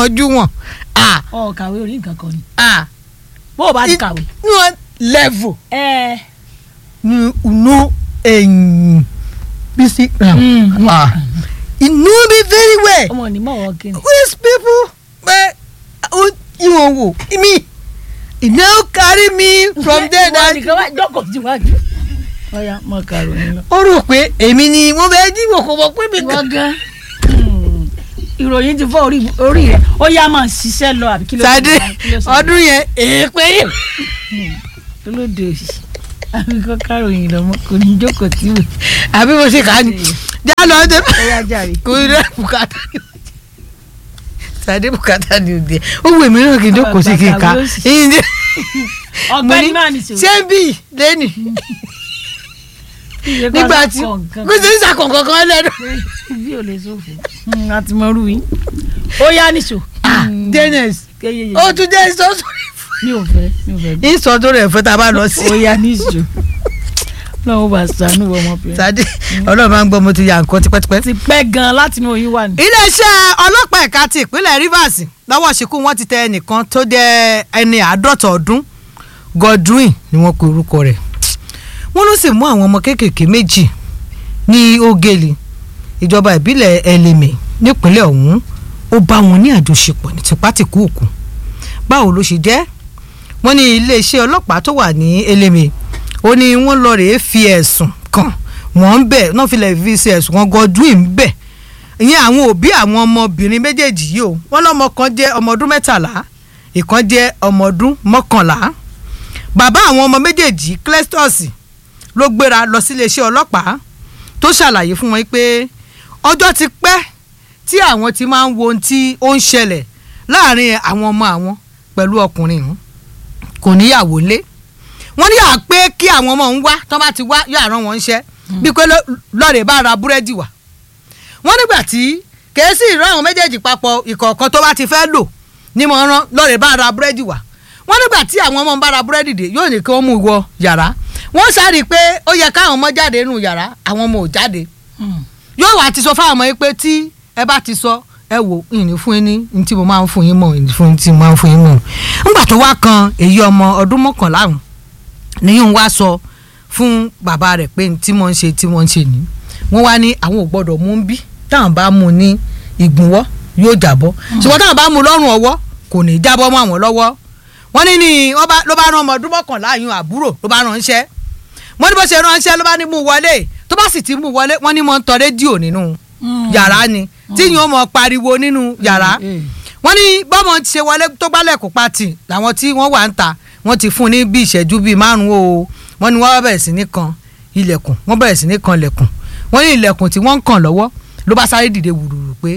ojú wọn ah ọ kàwé orí nǹkan kan ni ah bó o bá ti kàwé. no level ẹ you know ẹ̀yìn bisi Mm. ah you know me very well ọmọ ní mọ̀wọ́ kí ni. these people pé ó ìwọ̀n wò me e no carry me from there Ìwọ that nìkan wá jókòó síwájú. ọ̀ya mọ kàròyìn lọ. ó rò pé èmi ni mo fẹ́ dìbò kò mọ̀ pé mi ìwọ kàn. gan hmm, ìròyìn ti fọ́ orí orí rẹ̀ ó yá máa ṣiṣẹ́ lọ àbí kí ló Sade kí ló sọ? ọdún yẹn èèpẹ yìí. olóde òsì àbí kọ́ kàròyìn lọ mọ́ kò ní jókòó tí wò. àbí mo ṣe kà á ní. já lọ ọdún ó yá jàre. kò rí bùkátà ni Sade bùkátà ni òde ó wù mí náà kí n jókòó sí kí n kà Bàbá òsì. ìyìn dé. ọ̀gbẹ́ni máa ní sòrò. ṣé ń bì lẹ́nì nígbà tí kò sí ìsàkùn kankan lẹ́nu. bí o lè sófo a ti mọ rú yín ó yá níṣó. ah dennis kéyeye ó tún jẹ́ ìsọ́sọ́ mi ò fẹ́ mi ò fẹ́ bí. ìsọdún rẹ̀ fẹ́ tá a bá lọ sí. ó yá níṣó lọ́wọ́ bá sànú ọmọbìnrin. Sade ọlọ́run máa ń gbọ́ mo ti ya nǹkan tipẹ́tipẹ́. ti pẹ́ gan-an láti inú oyún wà ní. iléeṣẹ́ ọlọ́pàá ẹ̀ka ti ìpínlẹ̀ Rivers lọ́wọ́ ṣìkú wọn ti tẹ ẹnìkan tó jẹ́ ẹni àádọ́ta ọdún Godwin ni wọ́n pe orúkọ rẹ̀ wọ́n ló sì mú àwọn ọmọ kéékèèké méjì ní Ogeli ìjọba ìbílẹ̀ Eleme nípínlẹ̀ ọ̀hún ó bá wọn ní àjọṣepọ̀ ní tipátìkúùkù báwo ló ṣe jẹ́ wọ́n ní iléeṣẹ́ ọlọ́pàá tó wà ní Eleme ó ní wọ́n lọ rèé fi ẹ̀sùn kàn wọ́n ń bẹ̀ náà fi lè fi ṣe ẹ̀sùn kan Godwin bẹ̀ ìyẹn àwọn òbí àwọn ọmọbìnrin méjèèjì yìí o wọ́n lọ́mọ kan jẹ́ ọmọ ọdún mẹ́tàlá ìkan jẹ́ ọmọ ọdún mọ́kànlá bàbá àwọn ọmọ méjèèjì Clestus ló gbéra lọ sí iléeṣẹ́ ọlọ́pàá tó ṣàlàyé fún wọn pé ọjọ́ ti pẹ́ tí àwọn ti máa ń wo ohun tí ó ń ṣẹlẹ̀ láàrin àwọn ọmọ àwọn pẹ̀lú ọkùnrin ọ̀hún kò níyàwó lé wọ́n ní àpé kí àwọn ọmọ òun wá tán bá ti wá yóò àrán wọn ṣẹ́ bí pé lọ́ọ̀rẹ́ bá ra búrẹ́dì wá wọ́n nígbà tí kèésì ìran àwọn méjèèjì papọ̀ ìkọ̀ọ̀kan tó bá ti fẹ́ lò ní mo rán lọ́ọ̀rẹ́ bá ra búrẹ́dì wá wọ́n nígbà tí àwọn ọmọ ń bá ra búrẹ́dì dé yóò ní kí wọ́n mú wọ yàrá wọ́n sáré pé ó yẹ káwọn ọmọ jáde nínú yàrá àwọn ọmọ ò jáde yóò wá ti sọ fáwọn ọmọ yìí pé tí ẹ bá ti sọ ẹ wò ìní fún yín ní ní tí mo máa ń fún yín mọ̀ ìní fún yín tí mo máa ń fún yín mọ̀ ńgbà tó wá kan èyí ọmọ ọdún mọ́kànlá ọ̀hún níyùn wá sọ fún bàbá rẹ̀ pé tí wọ́n ń ṣe tí wọ́n ń ṣe ní wọ́n wá ní àwọn ò gbọ́dọ̀ mú bí táwọn bá mú ní ìgbùnwọ́ yóò jábọ́ ṣùgbọ́n táwọn bá mú lọ́rùn ọwọ́ kò ní jábọ́ mọ́ àwọn lọ́wọ́ wọ́n ní ní ló bá rán ọmọ ọdún mọ́kànlá yún àbúrò ló bá ránṣẹ́ wọ́n ní bó ṣe ránṣẹ́ ló bá ní mú wọlé tó bá sì ti mú wọlé wọ́n ní mọ́ ń tọ rédíò nínú yàrá ni tí yóò mọ pariwo nínú yàrá wọ́n ní bọ́mọ ti ṣe wọlé tó gbálẹ̀ kó pati làwọn tí wọ́n wà ń ta wọ́n ti fún ní bí ìṣẹ́jú bíi márùn-ún o wọ́n ní wọ́n bẹ̀rẹ̀ sí ní kan ilẹ̀kùn wọ́n bẹ̀rẹ̀ sí ní kan ilẹ̀kùn wọ́n ní ilẹ̀kùn tí wọ́n ń kàn lọ́wọ́ ló bá sáré dìde wùrùrù pé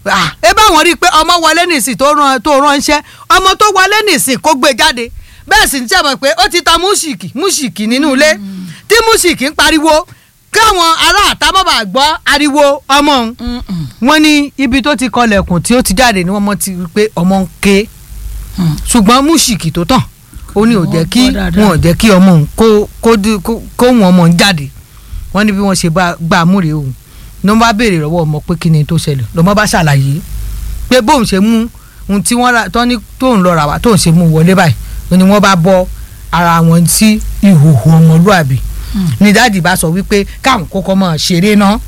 ẹ bá wọn rí i pé ọmọ wọlé nìsín tó rán tó ránṣẹ́ ọmọ tó wọlé nìsín kó gbé jáde bẹ́ẹ̀ sì ń sẹ́mọ̀ pé ó ti ta múṣìkì múṣìkì nínú ilé tí múṣìkì ń pariwo káwọn ará àtàmọ́bà gbọ́ ariwo ọmọ òun wọ́n ní ibi tó ti kọlẹ̀kùn tí ó ti jáde ni wọ́n mọ̀ ti rí pé ọmọ ń ké ṣùgbọ́n múṣìkì tó tàn ó ní ò jẹ́ kí wọn ò jẹ́ kí ọmọ òun kó kó wọn ọmọ òun jáde wọ́n ní bí wọ́n ṣe gbà múre òun ní wọ́n bá béèrè lọ́wọ́ ọmọ pé kí ni tó ṣẹlẹ̀ lọ́mọ bá ṣàlàyé pé bóun ṣe mú ohun tí wọ́n ra tán ní tóun lọ rà wá tóun ṣe mú wọlé báyìí ni wọ́n bá bọ́ ara wọn sí ìhòòhò ọmọlúàbí ní dáàdì bá sọ wípé káwọn kọ́kọ́ mọ̀ ṣeré náà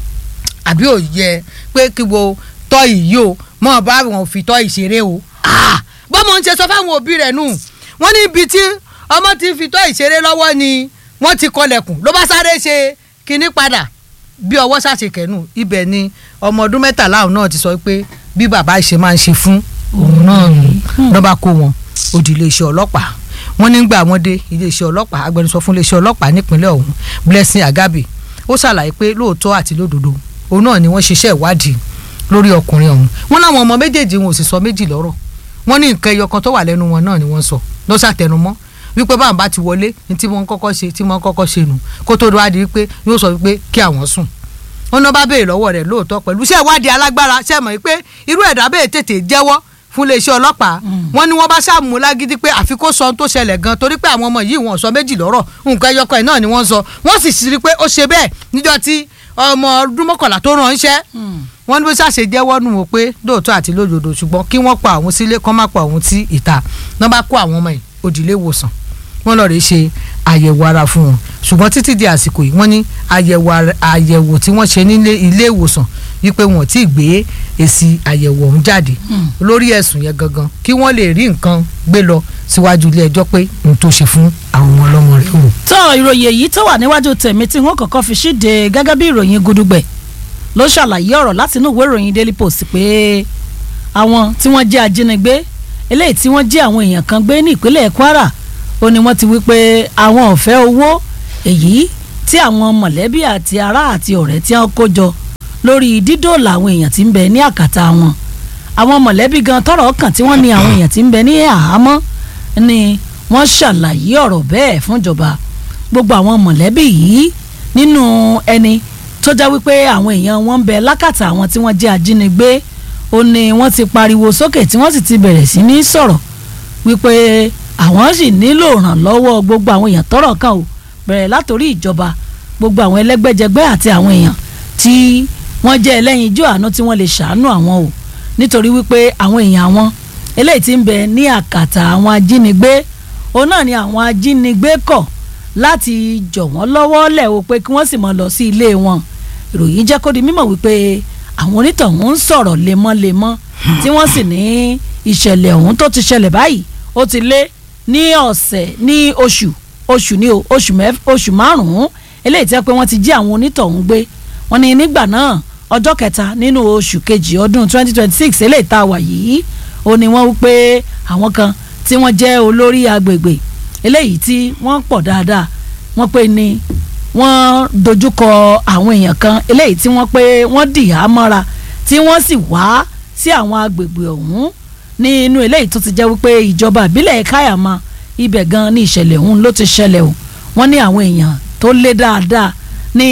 àbí ò yẹ pé kí wo tọ́ ìyí o mọ̀ bá wọn fi tọ́ ìṣeré o bọ́mọ ń ṣe sọ fáwọn òbí rẹ̀ nù wọ́n ní ibi tí ọmọ ti fi tọ́ ìṣeré lọ́wọ́ ni wọ́n ti kọlẹ̀kùn ló bá sáré ṣe kinní padà bí ọwọ́ ṣàṣe kẹ́nu ibẹ̀ ni ọmọ ọdún mẹ́tàlá òun náà ti sọ pé bí bàbá ṣe máa ń ṣe fún òun náà nù lọ́ba kó wọn ó di iléeṣẹ́ ọlọ́pàá wọ́n nígbà wọ́n dé iléeṣẹ́ ọlọ́pàá agbẹnusọ fún iléeṣẹ́ ọlọ́pàá nípínlẹ̀ ọ̀hún Blessing Agabe ó ṣàlàyé pé lóòótọ́ àti lódodo òun náà ni wọ́n ṣiṣẹ́ ìwádìí lórí ọkùnrin ọ̀hún wọ́n láwọn ọmọ méjèèjì wọn ò sì sọ méjì lọ́rọ̀ wọ́n ní nǹkan ẹyọ kan tó wà lẹ́nu wọn náà ni wọ́n sọ ló ṣàtẹnumọ́ wípé báwọn bá ti wọlé ní tí wọ́n kọ́kọ́ ṣe tí wọ́n kọ́kọ́ ṣe nù kó tó wá di wípé yóò sọ wípé kí àwọn sùn wọn náà bá béèrè lọ́wọ́ rẹ̀ lóòótọ́ pẹ̀lú iṣẹ́ ìwádìí alágbára ṣe mọ̀ wípé irú ẹ̀dá bẹ́ẹ̀ tètè jẹ́wọ́ fún iléeṣẹ́ ọlọ́pàá wọ́n ní wọ́n bá ṣàmú lágídí pé àfi kó sọ ohun tó ṣẹlẹ̀ gan torí pé àwọn ọmọ yìí wọ́n sọ méjì lọ́rọ̀ nǹkan ẹyọkọ ẹ̀ náà ni wọ́n sọ wọ́n sì sì rí i pé ó ṣe bẹ́ẹ̀ níjọ́ tí ọmọ ọdún mọ́kànlá tó ránṣẹ́ wọ́n ní bó ṣàṣe jẹ́wọ́ nù wọ́n pé lóòótọ́ àti lódodo ṣùgbọ́n kí wọ́n pa àwọn sílé kán má pa àwọn sí ìta náà bá kó àwọn ọmọ yìí òdìlé ìwòsàn wọ́n lọ́ọ́ rè ṣe àyẹ̀wò ara fún wọn ṣùgbọ́n títí di àsìkò yìí wọ́n ní àyẹ̀wò ara- àyẹ̀wò tí wọ́n ṣe nílé ilé ìwòsàn wípé wọn ò tí ì gbé èsì àyẹ̀wò ọ̀hún jáde lórí ẹ̀sùn yẹn gangan kí wọ́n lè rí nǹkan gbé lọ síwájú ilé ẹjọ́ pé n tó ṣe fún àwọn ọmọ ọlọ́mọ rẹ̀ o. tó ìròyìn èyí tó wà níwájú tèmi tí wọn kọ́kọ́ fi ṣíde gẹ́gẹ́ bí ìròyìn gudugbẹ ló ṣàlàyé ọ̀rọ̀ láti inú ìwé ìròyìn daily post pé àwọn tí wọ́n jẹ́ ajínigbé eléyìí tí wọ́n jí àwọn èèyàn kan gbé ní ìpínlẹ̀ kwara ó ní wọ́n ti wí pé àwọn ò fẹ́ owó èyí tí àwọn mọ̀lẹ́bí àti ará àti ọ̀rẹ́ tí wọ́n kó jọ lórí dídòòlà àwọn èèyàn tí ń bẹ ní àkàtà wọn àwọn mọ̀lẹ́bí gan tọ́rọ̀ kàn tí wọ́n ní àwọn èèyàn tí ń bẹ ní àhámọ́ ni wọ́n ṣàlàyé ọ̀rọ̀ bẹ́ẹ̀ fúnjọba gbogbo àwọn mọ̀lẹ́bí yìí nínú ẹni tó já wípé àwọn èèyàn wọn ń bẹ lákàtà àwọn tí wọ́n jẹ́ ajínigbé ó ní wọ́n ti pariwo sókè tí wọ́n sì ti bẹ̀rẹ̀ sí ní sọ̀rọ̀ wípé àwọn sì nílò ìrànlọ́wọ́ gbogbo àwọn èèyàn tọ́rọ̀ kàn ó bẹ̀rẹ̀ látòrí ìjọba gbogbo àwọn ẹlẹ́gbẹ́jẹgbẹ́ àti àwọn èèyàn tí wọ́n jẹ́ ẹlẹ́yinjú àánú tí wọ́n lè ṣàánú àwọn o nítorí wípé àwọn èèyàn àwọn eléyìí tí ń bẹ ní àkàtà àwọn ajínigbé òun náà ni àwọn ajínigbé kọ̀ láti jọ̀ wọ́n lọ́wọ́ lẹ̀ o pé kí wọ́n sì máa lọ sí ilé wọn ìròyìn jẹ́ kó di mímọ̀ wípé àwọn onítọ̀hún ń sọ̀rọ̀ lemọ́lemọ́ tí wọ́n sì ní ìṣẹ̀lẹ̀ ọ̀hún tó ti ṣẹlẹ̀ báyìí ó ti lé ní ọ̀sẹ̀ ní oṣù oṣù ní o oṣù mẹ́f oṣù márùn-ún eléyìí tẹ́ pé wọ́n ti jí àwọn onítọ̀hún gbé wọ́n ní nígbà náà ọjọ́ kẹta nínú oṣù kejì ọdún 2026 eléyìí tá a wà yìí ó ní wọ́n wí pé àwọn kan tí wọ́n jẹ́ olórí agbègbè eléyìí tí wọ́n pọ̀ dáadáa wọ́n pé ní wọ́n dojúkọ àwọn èèyàn kan eléyìí tí wọ́n pé wọ́n dìhà mọ́ra tí wọ́n sì wá sí àwọn agbègbè ọ̀hún ní inú eléyìí tó ti jẹ́ wípé ìjọba ìbílẹ̀ káyàmá ibẹ̀ gan ní ìṣẹ̀lẹ̀ ọ̀hún ló ti ṣẹlẹ̀ o wọ́n ní àwọn èèyàn tó lé dáadáa ní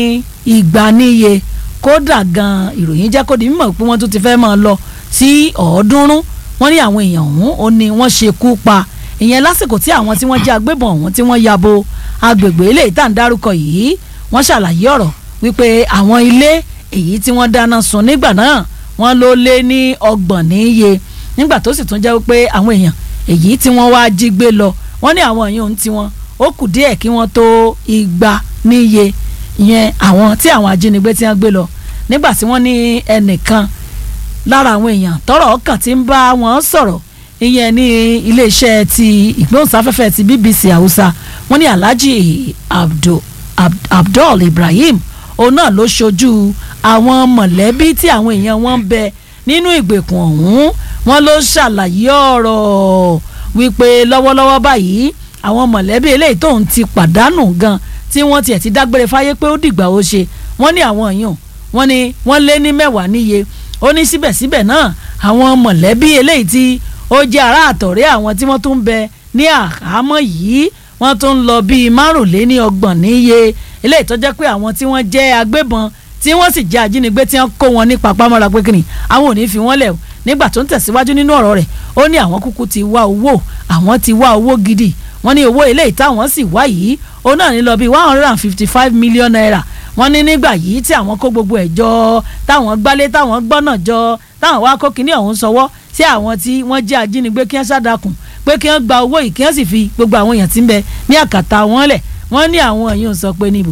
ìgbà níye kódà gan ìròyìn jẹ́ kó di mímọ̀ pé wọ́n tún ti fẹ́ máa lọ sí ọ̀ọ́dúnrún wọ́n ní àwọn èèyàn ọ̀hún ó ní wọ́n ṣekú pa ìyẹn lásìkò tí àwọn tí wọ́n jẹ́ agbébọn ọ̀hún tí wọ́n yabo agbègbè eléyìí tá à ń dárúkọ yìí wọ́n ṣàlàyé ọ̀rọ̀ wípé àwọn ilé èyí tí wọ́n dáná sun nígbà náà wọ́n ló lé ní ọgbọ̀n níye nígbà tó sì tún jẹ́ wípé àwọn èèyàn èyí tí wọ́n wá jí gbé lọ wọ́n ní àwọn èèyàn ohun tiwọn ó kù díẹ̀ kí wọ́n tó igba níye ìyẹn àwọn tí àwọn ajínigbé tí wọ́n gbé lọ nígbà tí wọ́n ní ẹnìkan lára àwọn èèyàn tọ́rọ̀ ọkàn tí ń bá wọn sọ̀rọ̀ ìyẹn ní iléeṣẹ́ ti ìgbóhùnsáfẹ́fẹ́ ti BBC Hausa wọ́n ní Alhaji Abdul Ab- Abdul Ibrahim òun náà ló ṣojú àwọn mọ̀lẹ́bí tí àwọn èèyàn wọn ń bẹ nínú ìgbèkùn ọ̀hún wọ́n ló ṣàlàyé ọ̀rọ̀ wípé lọ́wọ́lọ́wọ́ báyìí àwọn mọ̀lẹ́bí eléyìí tóun ti pàdánù gan tí wọ́n tiẹ̀ ti dágbére fáyé pé ó dìgbà ó ṣe wọ́n ní àwọn èèyàn wọ́n ní wọ́n lé ní mẹ́wàá níye ó ní síbẹ̀síbẹ̀ náà àwọn mọ̀lẹ́bí eléyìí tí ó jẹ́ ará àtọ̀rẹ́ àwọn tí wọ́n tún ń bẹ ní àhámọ́ yìí wọ́n tún ń lọ bíi márùnléní ọgbọ̀n níye eléyìí tó jẹ́ pé àwọn tí wọ́n jẹ́ agbébọn tí wọ́n sì jẹ́ ajínigbé tí wọ́n kó wọn ní papámọ́ra pé kìnnì àwọn ò ní fi wọ́n lẹ̀ o nígbà tó ń tẹ̀síwájú nínú ọ̀rọ̀ rẹ̀ ó ní àwọn kúkú ti wá owó àwọn ti wá owó gidi wọ́n ní owó eléyìí táwọn sì wá yìí ó náà ní lọ bíi one hundred and fifty five million naira wọ́n ní nígbà yìí tí àwọn kó gbogbo ẹ̀ jọ táwọn gbálé táwọn gbọ́nà jọ táwọn wá kó kinní ọ̀hún sọwọ́ sí àwọn tí wọ́n jẹ́ ajínigbé kí wọ́n ṣàdàkùn pé kí wọ́n gba owó yìí kí wọ́n sì fi gbogbo àwọn èèyàn tí ń bẹ ní àkàtà wọn lẹ̀ wọ́n ní àwọn èèyàn sọ pé níbo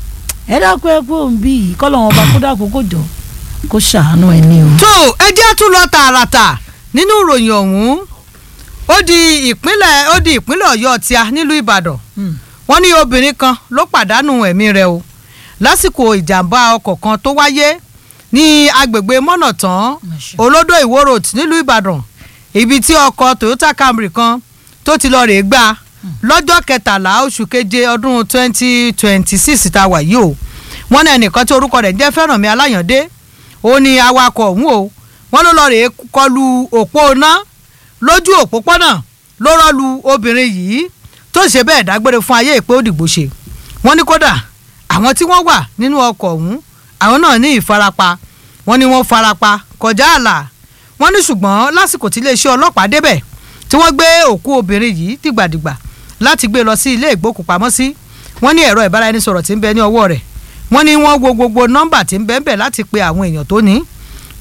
ẹ dákun ẹ kó ń bí yìí kọ́ lọ́wọ́n ọba kó dákun kó jọ kó ṣàánú ẹ ní o. tó ẹ jẹ́ tún lọ tààràtà nínú ìròyìn ọ̀hún ó di ìpínlẹ̀ ó di ìpínlẹ̀ ọ̀yọ́ tíá nílùú ìbàdàn wọ́n ní obìnrin kan ló pàdánù ẹ̀mí rẹ̀ o lásìkò ìjàmbá ọkọ̀ kan tó wáyé ní agbègbè mọ́nàtán olódò ìwó road nílùú ìbàdàn ibi tí ọkọ̀ toyota camry kan tó ti lọ rèé gbà lọ́jọ́ kẹtàlá oṣù keje ọdún twenty twenty six tá a wà yìí o wọ́n ní ẹnìkan tí orúkọ rẹ̀ jẹ́ fẹ́rànmi aláyàndé ó ní awakọ̀ ọ̀hún o wọ́n ló lọ rèé kọlu òpó iná lójú òpópónà ló rọ́lu obìnrin yìí tó ṣe bẹ́ẹ̀ dágbére fún ayé ìpé òdìgbò ṣe wọ́n ní kódà àwọn tí wọ́n wà nínú ọkọ̀ ọ̀hún àwọn náà ní ìfarapa wọ́n ní wọ́n farapa kọjá ààlà wọ́n ní ṣùgbọ́n lásìkò tí iléeṣẹ́ ọlọ́pàá débẹ̀ tí wọ́n gbé òkú obìnrin yìí dìgbàdìgbà láti gbé lọ sí ilé ìgbókùpamọ́sí wọ́n ní ẹ̀rọ ìbáraẹnisọ̀rọ̀ tí ń bẹ ní ọwọ́ rẹ̀ wọ́n ní wọ́n wo gbogbo nọ́mbà tí ń bẹ ń bẹ láti pe àwọn èèyàn tó ní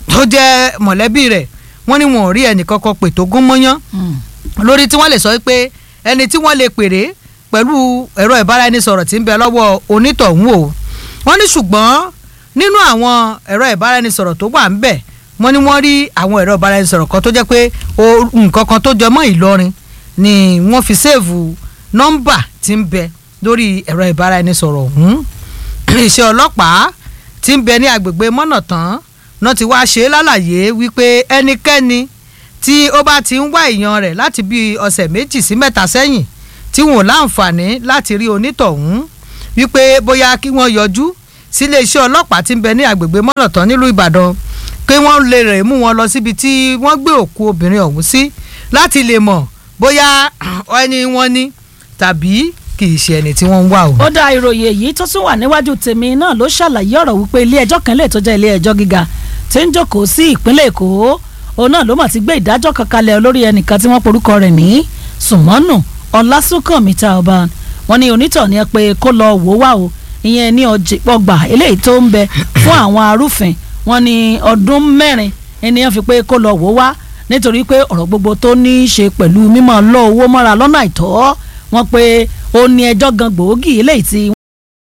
tó jẹ́ mọ̀lẹ́bí rẹ̀ wọ́n ní wọn ò rí ẹnì kankan pè tó gún mọ́yán Mm. lórí tí wọ́n lè sọ pé ẹni tí wọ́n lè pèrè pẹ̀lú ẹ̀rọ ìbáraẹnisọ̀rọ̀ tí ń bẹ lọ́wọ́ onítọ̀hún o wọ́n ní ṣùgbọ́n nínú àwọn ẹ̀rọ ìbáraẹnisọ̀rọ̀ tó wà ń bẹ̀ wọ́n ní wọ́n rí àwọn ẹ̀rọ ìbáraẹnisọ̀rọ̀ kan tó jẹ́ pé o- nǹkan kan tó jọ mọ́ Ìlọrin ni wọ́n fi séèvù nọ́mbà tí ń bẹ lórí ẹ̀rọ ìbáraẹnisọ̀rọ̀ ọ̀hún iṣẹ́ ọlọ́pàá tí ń bẹ ní agbègbè mọ́nàtán náà ti wá ṣe é lálàyé wípé ẹnikẹ́ni tí ó bá ti ń wá èèyàn rẹ̀ láti bí ọ̀sẹ̀ méjì sí mẹ́ta sẹ́yìn tí wọn ò láǹfààní láti rí onítọ̀hún wípé bóyá kí wọ́n yọjú sílé iṣẹ́ ọlọ́pàá tí ń bẹ ní agbègbè mọ́nàtán nílùú Ìbàdàn pé wọ́n lè rè mú wọn lọ síbi tí wọ́n gbé òkú obìnrin ọ̀hún sí láti lè mọ̀ bóyá ẹni wọn ní tàbí kì í ṣe ẹni tí wọ́n ń wá o. ó dá ìròyìn èyí tó tún wà níwájú tèmi náà ló ṣàlàyé ọ̀rọ̀ wípé ilé ẹjọ́ kan lè tó jẹ́ ilé ẹjọ́ gíga tí ń jókòó sí ìpínlẹ̀ èkó òun náà ló mà ti gbé ìdájọ́ kan kalẹ̀ lórí ẹnìkan tí wọ́n porúkọ rẹ̀ ní sùmọ́nù ọlásùnkànmí tá ọba wọn ní onítọ̀ ni ẹ pé kó lọ wò wá o ìyẹn ní ọgbà eléyìí tó ń bẹ fún àwọn arúfin wọn ní ọdún mẹ́rin ènìyàn fi pé kó lọ wò wá nítorí pé ọ̀rọ̀ gbogbo tó ní í ṣe pẹ̀lú mímọ́ lọ owó mọ́ra lọ́nà àìtọ́ wọn pé ó ní ẹjọ́ gan gbòógì eléyìí tí